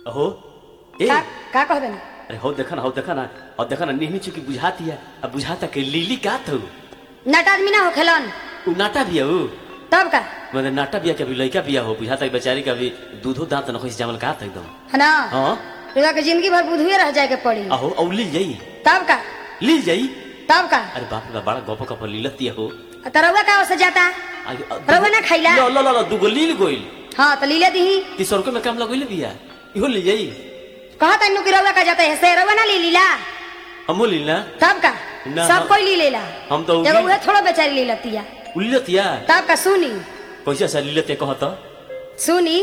अहो ए का का कहबे ना अरे हो देखा ना हो देखा ना और देखा ना निहनी चुकी बुझाती है अब बुझाता के लीली का थू नट आदमी ना हो खेलन उ नाटा बिया उ तब का मतलब नाटा बिया के अभी लड़का बिया हो बुझाता कि बेचारी का अभी दूधो दांत न खोई जामल का था एकदम है ना हाँ रुआ के जिंदगी भर बुधुए रह जाए के पड़ी अहो औ लील जाई तब का लील जाई तब का अरे बाप रे बड़ा गप गप लीलती हो तरौआ का से जाता आगे- अ- रउआ ना खइला? लो लो लो लो दूगो लील गोइल हाँ तो लीले दी तीस रुपये में काम लगोइल बिया इहो लील जाई कहा तन्नू की रउआ का जाता है से रउआ ना ली लीला हमो लील ना तब का ना, सब हम- कोई ली लेला हम तो एगो उगी- उहे थोड़ो बेचारी ली लतिया उलीलतिया तब का सुनी कैसे ऐसा लीलते कहत सुनी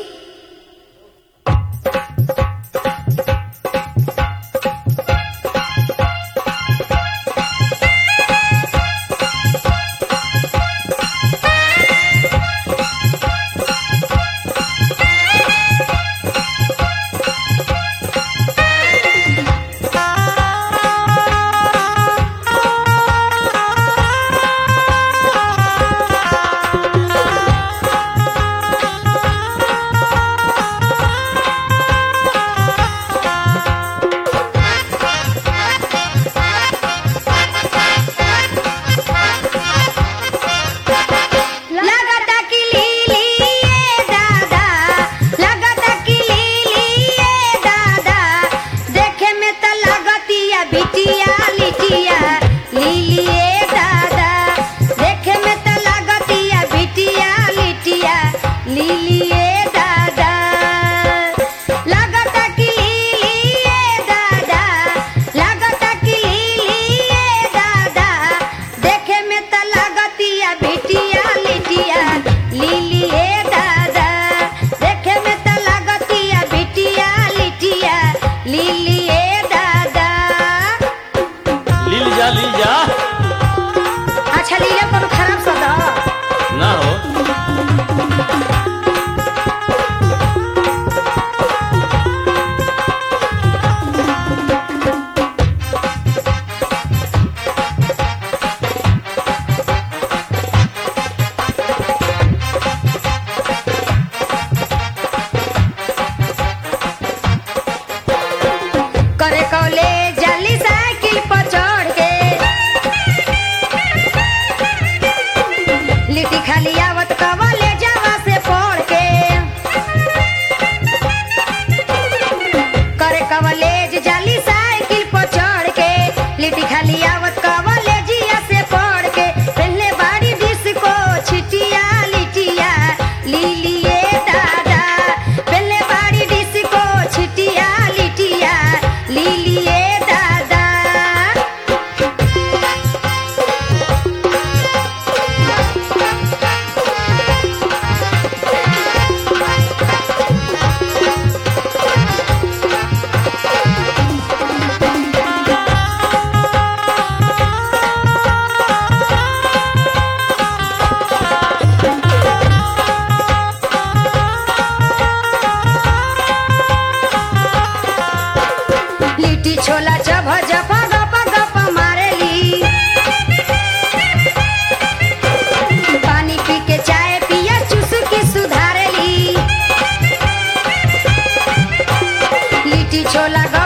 लगता कि लीली ये दादा लगता कि लीली ये दादा देखे में तो लगतिया बिटिया लिटिया लीली ये दादा देखे में तो लगतिया बिटिया लिटिया लीली ये दादा लगता कि लीली ये दादा लगता कि लीली ये दादा देखे में तो लगतिया बिटिया लिटिया लीली ए दादा देखे में तो लगतिया बिटिया लिटिया लीली ए दादा लील जा लील जा अच्छा लीले कोनो खराब शब्द ना हो करे कौले जल्दी साइकिल पर चढ़ के लिट्टी खाली आवत कवले जावा से पढ़ के करे कवलेज जाली साइकिल पर चढ़ के लिट्टी खाली आवत कवलेजिया से पढ़ के पहले बाड़ी डिस्को छिटिया लिटिया लीलिए दादा पहले बाड़ी डिस्को छिटिया लिटिया लीलिए दादा लिट्टी छोला जब जप गप गप मारेली पानी पी के चाय पिया चूस के सुधारेली लिट्टी छोला